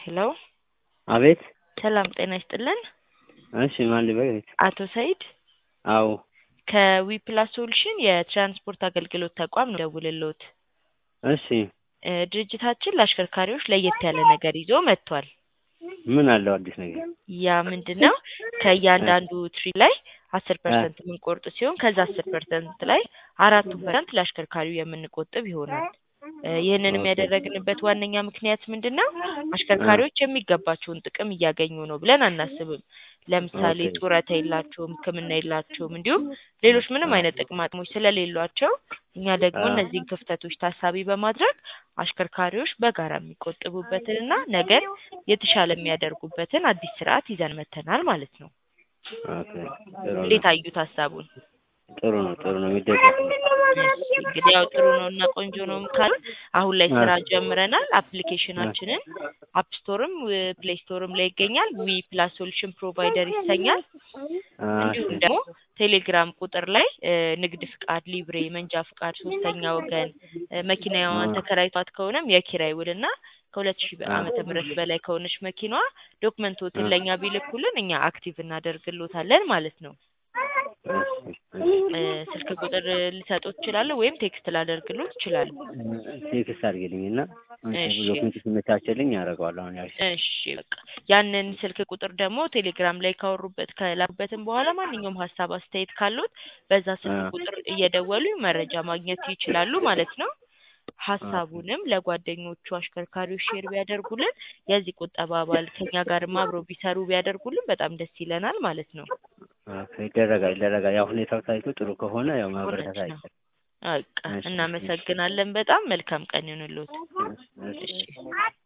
ሄሎ አቤት ሰላም ጤና ይስጥልን። እሺ ማን ልበል? አቶ ሰይድ አዎ ከዊፕላስ ሶሉሽን የትራንስፖርት አገልግሎት ተቋም ነው ደውልልዎት። እሺ እ ድርጅታችን ለአሽከርካሪዎች ለየት ያለ ነገር ይዞ መጥቷል። ምን አለው አዲስ ነገር? ያ ምንድን ነው? ከእያንዳንዱ ትሪፕ ላይ አስር ፐርሰንት የምንቆርጥ ሲሆን ከዛ አስር ፐርሰንት ላይ አራቱ ፐርሰንት ለአሽከርካሪው የምንቆጥብ ይሆናል። እ ይህንንም ያደረግንበት ዋነኛ ምክንያት ምንድን ነው? አሽከርካሪዎች የሚገባቸውን ጥቅም እያገኙ ነው ብለን አናስብም። ለምሳሌ ኦኬ። ጡረታ የላቸውም፣ ሕክምና የላቸውም፣ እንዲሁም ሌሎች ምንም አይነት ጥቅማ ጥቅሞች ስለሌሏቸው እኛ ደግሞ አዎ። እነዚህን ክፍተቶች ታሳቢ በማድረግ አሽከርካሪዎች በጋራ የሚቆጥቡበትንና ነገር የተሻለ የሚያደርጉበትን አዲስ ስርዓት ይዘን መጥተናል ማለት ነው። ኦኬ ጥሩ ነው እንዴት አዩት ሀሳቡን? ጥሩ ነው ጥሩ ነው የሚደገፍ ነው። እሺ እንግዲህ ያው ጥሩ ነው እና ቆንጆ ነው ካሉ አሁን ላይ ስራ ጀምረናል። አፕሊኬሽናችንን አፕ ስቶርም ፕሌይ ስቶርም ላይ ይገኛል። ዊ ፕላስ ሶሉሽን ፕሮቫይደር ይሰኛል። አ፣ እንዲሁም ደግሞ ቴሌግራም ቁጥር ላይ እ ንግድ ፍቃድ፣ ሊብሬ፣ መንጃ ፍቃድ፣ ሶስተኛ ወገን እ መኪናዋን ተከራይቷት ከሆነም የኪራይ ውልና ከሁለት ሺህ ዓመተ ምህረት በላይ ከሆነች መኪናዋ ዶክመንቶትን ለእኛ ቢልኩልን እኛ አክቲቭ እናደርግሎታለን ማለት ነው። እሺ፣ እሺ። እ ስልክ ቁጥር ልሰጦት እችላለሁ ወይም ቴክስት ላደርግሎት እችላለሁ። ቴክስት አድርግልኝ እና እሺ። ዶክመንት ሲመቻችልኝ ያደርገዋለሁ። አሁን ያልሽ እሺ በቃ ያንን ስልክ ቁጥር ደግሞ ቴሌግራም ላይ ካወሩበት ከላኩበትም በኋላ ማንኛውም ሀሳብ አስተያየት ካሉት በዛ ስልክ አ። ቁጥር እየደወሉ መረጃ ማግኘት ይችላሉ ማለት ነው። ሀሳቡንም ለጓደኞቹ አሽከርካሪዎች ሼር ቢያደርጉልን የዚህ ቁጠባ አባል ከኛ ጋርም አብረው ቢሰሩ ቢያደርጉልን በጣም ደስ ይለናል ማለት ነው። ኦኬ፣ ይደረጋል ይደረጋል። ያው ሁኔታው ታይቶ ጥሩ ከሆነ ያው እውነት ማበረታታት ነው። አይቀርም። በቃ እሺ፣ እናመሰግናለን። በጣም መልካም ቀን ይሁንልዎት። እሺ፣ እሺ። እሺ